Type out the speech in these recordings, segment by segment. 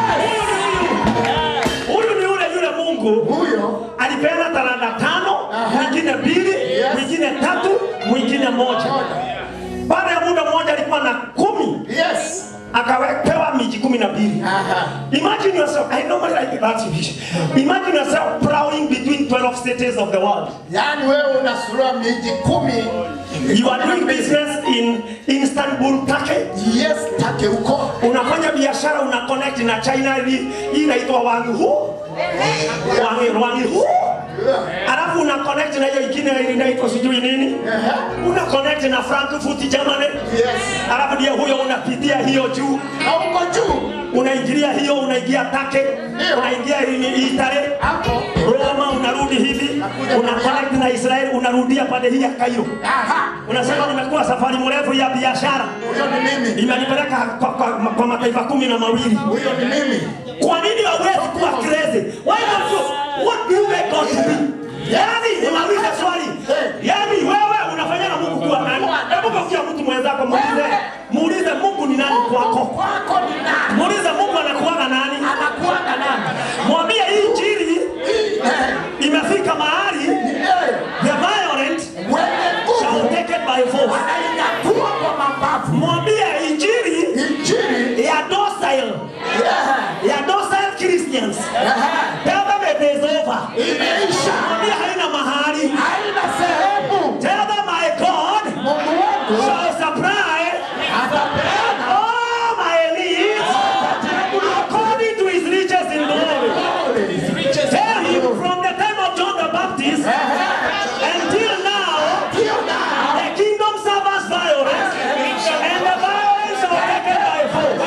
Huyu ni huyu. Huyu ni yule yule Mungu Huyo alipeana talanta tano, mwingine mbili, Yes. mwingine tatu, mwingine moja. Baada ya muda mmoja alikuwa na kumi, yes. akapewa miji kumi na mbili. Aha. Imagine yourself, I normally like that vision. Imagine yourself prowling between 12 cities of the world. Yaani wewe unasurua miji kumi. You are doing business in Istanbul, Turkey. Yes, take huko. Unafanya biashara una connect na China hii hii inaitwa Wanghu. Wanghu Wanghu. Alafu una connect na hiyo ingine ile inaitwa sijui nini. Aha. Una connect na Frankfurt Germany. Yes. Alafu ndio huyo unapitia hiyo juu. Na huko juu Unaingilia hiyo unaingia Turkey. Ndio. Unaingia ini Italy. hapo. Roma unarudi hivi. Nakuja Una Maria. connect na Israeli unarudia pande hii ya Cairo. Aha. Unasema nimekuwa safari mrefu ya biashara. Huyo ni mimi. Imenipeleka kwa, kwa, kwa mataifa kumi na mawili. Huyo ni mimi. Kwa nini hauwezi kuwa crazy? Why don't you? What do you make God to be? Yaani unauliza swali. Yaani wewe unafanya na Mungu kuwa nani? Hebu kwa mtu mwenzako muulize. Muulize Mungu ni nani kwako? Kwako ni nani? Muulize Mungu anakuwaga nani? Anakuwa na nani? Mwambie hii injili Eh, imefika mahali eh, the violent Wenye shall nguvu take it by force. wanainyatua kwa mabavu. Mwambie injili Injili. ya docile, Yeah. ya docile Christians. Aha. Tell them it is over. Imeisha. Mwambie haina mahali. Haina sehemu. Tell them my God Mungu wangu shall supply atapeana all my needs according to his riches in glory. Tell him from the time of John the Baptist until now, Hiyo nao. the kingdom suffers violence, and the violence are taken by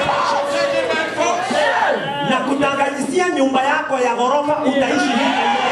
force. Na kutangazisia nyumba yako ya ghorofa utaishi hii Nairobi.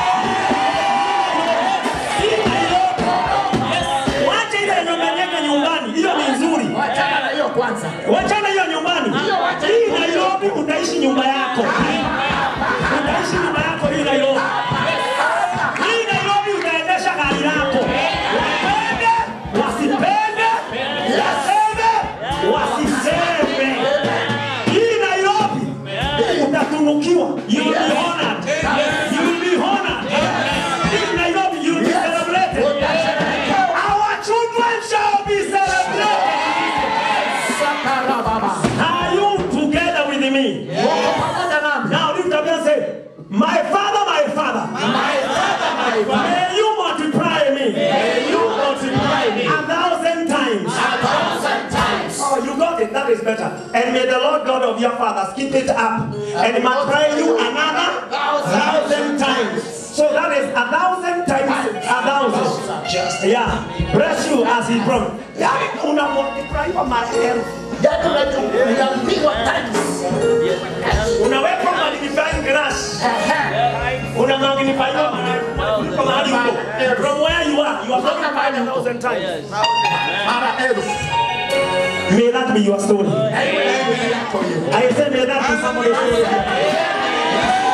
Hii Nairobi. Wacha ile nyumba nyeke nyumbani, hiyo ni nzuri. Wachana na hiyo kwanza. Wachana hiyo nyumbani. Hii Nairobi utaishi nyumba yako. Utaishi nyumba yako hii Nairobi. Hii Nairobi utaendesha gari lako. Wapende, wasipende, waseme, wasiseme. Hii Nairobi utatunukiwa. You will be honored. You will be honored. Hii Nairobi you will be celebrated. Our children shall be celebrated. Sakara baba. Are you together with me? Mungu pamoja nami. Now lift up and say, My father, my father, My father, my father. may you multiply me May you multiply me a thousand times. a thousand times. Oh, you got it. That is better. And may the Lord God of your fathers keep it up and multiply you another thousand times. So that is a thousand times a thousand. Yeah. Bless you as he promised. Yeah. Una multiply kwa maelfu. Yaani unaju- unapigwa times. Unawekwa magnifying glass. Una magnify kwa mahali huko. From where you are, you are magnified a thousand times. Mara elfu. May that be your story. Haiwezi yako hiyo. I say may that be somebody's story.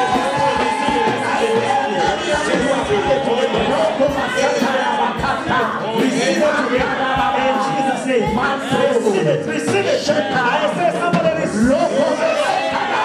Receive it in Jesus' name. Receive it, receive it. I say somebody receive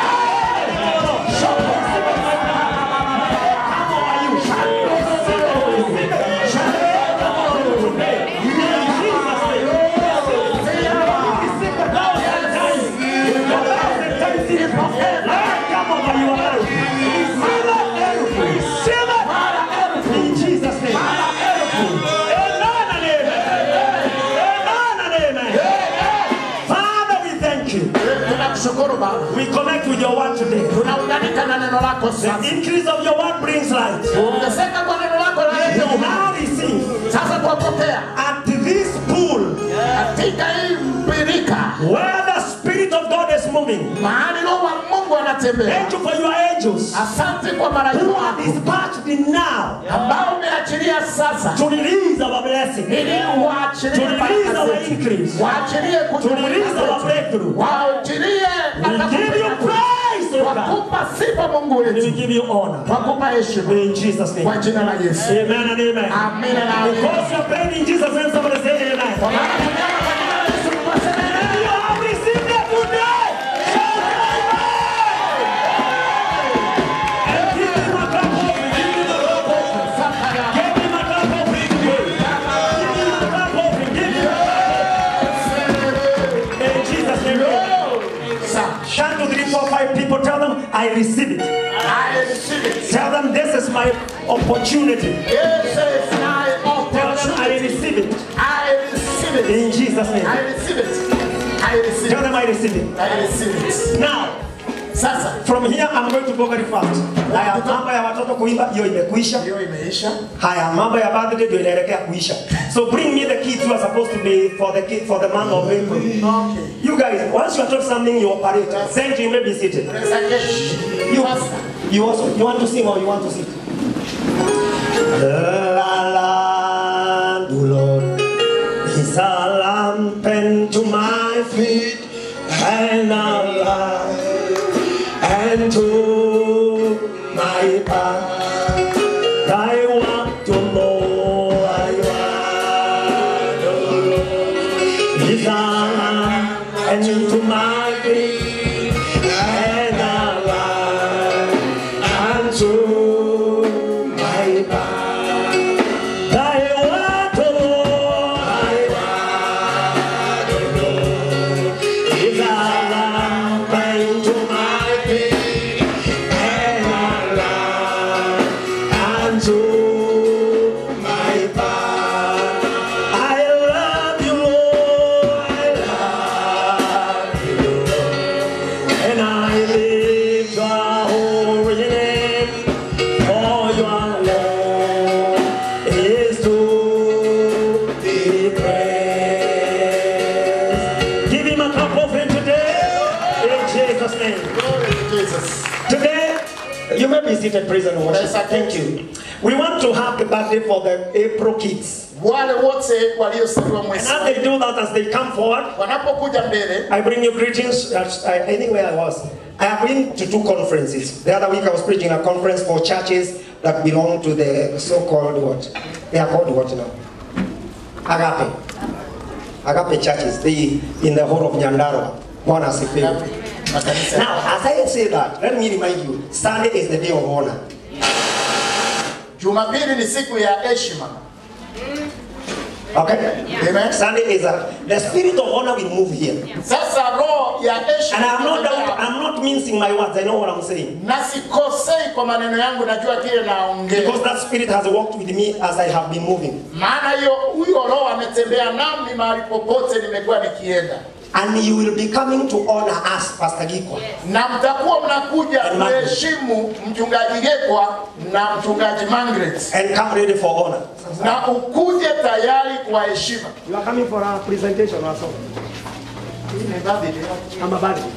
In Jesus' name. Amen and amen. Amen and amen. Father, we thank you. Tunakushukuru Baba. We connect with your word today. Tunaunganika na neno lako The sasa. increase of your word brings light. Ongezeka kwa neno lako We la now receive Sasa twapokea at this pool katika hii mbirika where the Spirit of God is moving. mahali Roho wa Mungu anatembea. Thank you for your angels Asante kwa malaika who are wako dispatched now ambao umeachilia sasa to release our blessing, ili to waachilie release baraka our zetu, increase, waachilie to release our kujumuika breakthrough. waachilie We give you praise, O God. wakupa sifa Mungu We wetu, give you honor. wakupa heshima In Jesus' kwa name. jina la Yesu. Amen and amen. Amina na amina. Because you're praying in Jesus' name, somebody say amen. Kwa maana tumeomba kwa jina la Yesu, tukasema You have received it today. Shout amen. Turn to three, four, five people. Tell them, I receive it. I receive it. Tell them, this is my opportunity. This is my Tell them, I opportunity. receive it. I receive it. In Jesus' name. I receive it. I receive Tell it. them, I receive it. I receive it. Now, Sasa from here, I'm going to go very fast. Haya, mambo ya watoto kuimba, hiyo imekuisha. hiyo imeisha. Haya, mambo ya birthday ndio inaelekea kuisha. So bring me the kids who are supposed to be for the kid for the month of April. Okay. You guys, once you are taught something, you operate. Thank you, you may be seated. Pesa keshi. You, Sasa. you also, you want to sing or you want to sit? La la, do Lord, is a lamp unto my feet and a light unto my path. I want to know I want to know. Is a lamp unto my feet and a light unto my path. I want to know, I want to know. Is a lamp unto my feet and a light unto my path. I love you, Lord, I love you, Lord. And I lift your holy name, for your love is to be praised. Give him a cup of it today, in Jesus' name. Glory to Jesus. Today, you may be seated, praise and worship. Yes, I Thank you. We want to have the birthday for the April kids. Wale wote waliosaliwa And mwezi as they do that, as they come forward, wanapokuja mbele, I bring you greetings. That's, I, I think where I was. I have been to two conferences. The other week I was preaching a conference for churches that belong to the so-called what? They are called what now? Agape. Agape churches. They in the whole of Nyandarua. Bwana asifiwe. makanisa Now, as I say that, let me remind you, Sunday is the day of honor. Jumapili ni siku ya heshima. Okay? Amen. Sunday is a the spirit of honor will move here. Sasa roho ya heshima And I'm not inatembea. I'm not mincing my words. I know what I'm saying. na sikosei kwa maneno yangu, najua kile naongea, Because that spirit has walked with me as I have been moving. maana hiyo huyo roho ametembea nami mahali popote nimekuwa nikienda, And you will be coming to honor us, Pastor Giko. na mtakuwa mnakuja And Margaret. kuheshimu mchungaji Gekwa na mchungaji Margaret, And come ready for honor. na ukuje tayari kwa heshima. You are coming for a presentation or something. I'm a bad.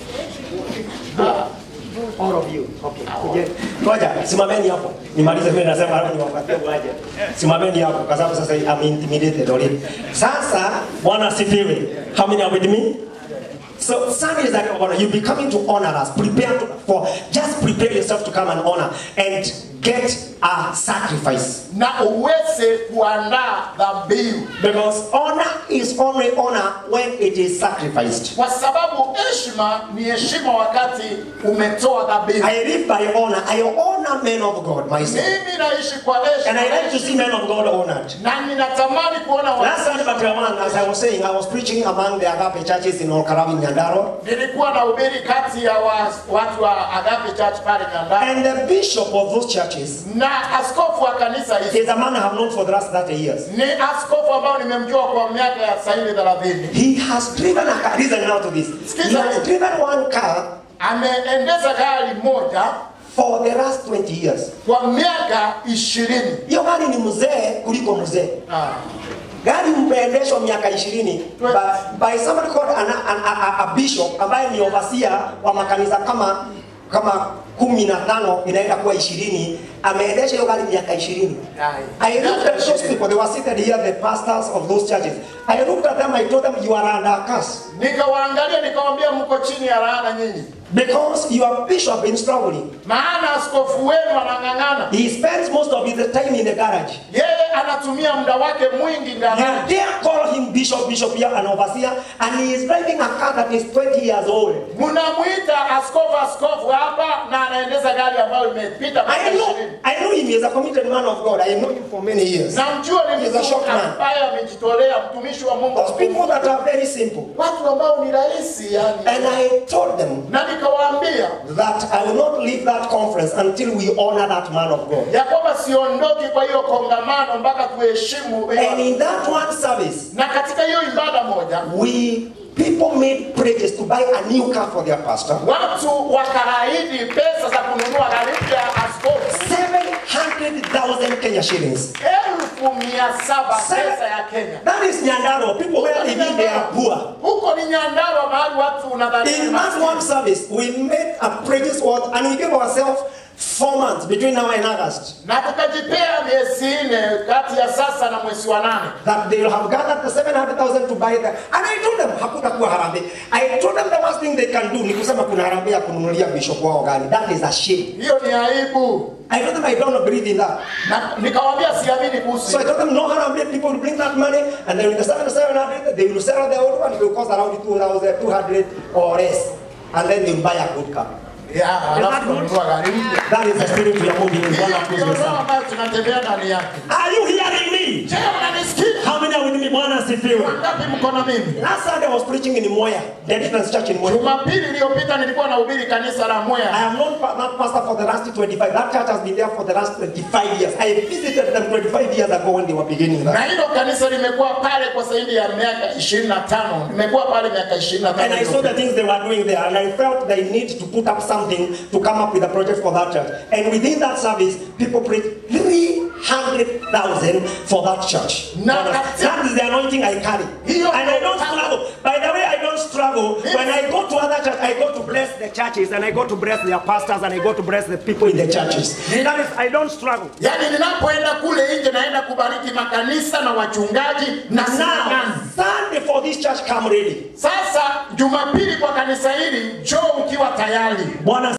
All of you. Okay. Kuje. Ngoja, simameni hapo. Nimalize mimi nasema hapo niwapatie uwaje. Simameni hapo kwa sababu sasa I'm intimidated already. Sasa Bwana asifiwe. How many are with me? So Sunday is like honor. You'll be coming to honor us. Prepare to, for just prepare yourself to come and honor and get a sacrifice. na uweze kuandaa dhabihu, Because honor is only honor when it is sacrificed. kwa sababu heshima ni heshima wakati umetoa dhabihu. I live by honor. I honor men of God myself. Mimi naishi kwa And I like to heshima see men of God honored. na ninatamani kuona Last watu. Sunday, but one, as I was saying, I was preaching among the Agape churches in Olkarawi, Nyandaro. Nilikuwa na ubiri kati ya wa, watu wa Agape Church pale Nyandara And the bishop of those churches na askofu wa kanisa hili is a man I have known for the last 30 years. ni askofu ambao nimemjua kwa miaka ya sahivi thelathini. He has driven a car. Listen now to this. He has driven one car Ameendesha gari moja for the last 20 years. kwa miaka ishirini. Hiyo gari ni mzee kuliko mzee. Ah. gari mmeendeshwa miaka ishirini by, by somebody called an, an, a, a, a bishop ambaye ni overseer wa makanisa kama kama kumi na tano inaenda kuwa ishirini ameendesha hiyo gari miaka ishirini I looked at those people, they were seated here, the pastors of those churches. I looked at them, I told them, you are under a curse. Nikawaangalia nikawambia, mko chini ya laana nyinyi, Because your bishop been struggling. maana askofu wenu anang'ang'ana. He spends most of his time in the garage. Yeye anatumia muda wake mwingi You ngarani. dare call him bishop, bishop here, an overseer, and he is driving a car that is 20 years old. Mnamwita askofu, askofu hapa na anaendeza gari ambayo imepita miaka I know, ishirini. I know him. He's a committed man of God. I know him for many years. namjua ni He's a mtu short man. ambaye amejitolea mtumishi wa Mungu Those people that are very simple. watu ambao ni rahisi yani And I told them na nikawaambia that I will not leave that conference until we honor that man of God. ya kwamba siondoki kwa hiyo kongamano mpaka tuheshimu hiyo- And in that one service, na katika hiyo ibada moja we people made pledges to buy a new car for their pastor. watu wakaahidi pesa za kununua gari mpya ya askofu 700,000 Kenya shillings. elfu mia saba pesa ya Kenya. That is Nyandaro. People where they live, they are poor. Huko ni Nyandarua, mahali watu unadhani In that one service, we made a pledges worth and we gave ourselves four months between now and August na tukajipea miezi nne kati ya sasa na mwezi wa nane that they will have gathered the 700,000 to buy that. And I told them, hakutakuwa harambee. I told them the worst thing they can do ni kusema kuna harambee ya kununulia bishop wao gari. That is a shame. hiyo ni aibu I told them I don't believe in that. na nikawambia siamini kuhusu So I told them no harambee, people will bring that money and then with the 700, they will sell the old one, it will cost around 2,000, 200 or less. And then they will buy a good car. Ya, alafu tunanunua gari mpya That is the spirit we are moving in. hiyo Bwana ndio akuze roho sana. ambayo tunatembea ndani yake Are you hearing me? je unanisikia How many are with me? Bwana asifiwe. wangapi mko na mimi Last Sunday I was preaching in Moya, Deliverance Church in Moya. jumapili iliyopita nilikuwa nahubiri kanisa la I mwea have known pa- that pastor for the last 25. That church has been there for the last 25 years. I visited them 25 years ago when they were beginning na that. hilo kanisa limekuwa pale kwa zaidi ya miaka ishirini na tano nimekuwa pale miaka ishirini na And I saw the tano things they were doing there, and I felt they need to put up something to come up with a project for that church. And within that service, people prayed 300,000 for that church. Now, that is the anointing I carry. Hiyo And I don't ndio- struggle. By the way, I don't struggle. When I go to other churches, I go to bless the churches, and I go to bless their pastors, and I go to bless the people in the churches. That is, I don't struggle. yaani ninapoenda kule nje naenda kubariki makanisa na wachungaji na Now, sinagani Sunday for this church, come ready. sasa jumapili kwa kanisa hili njoo ukiwa tayari Bwana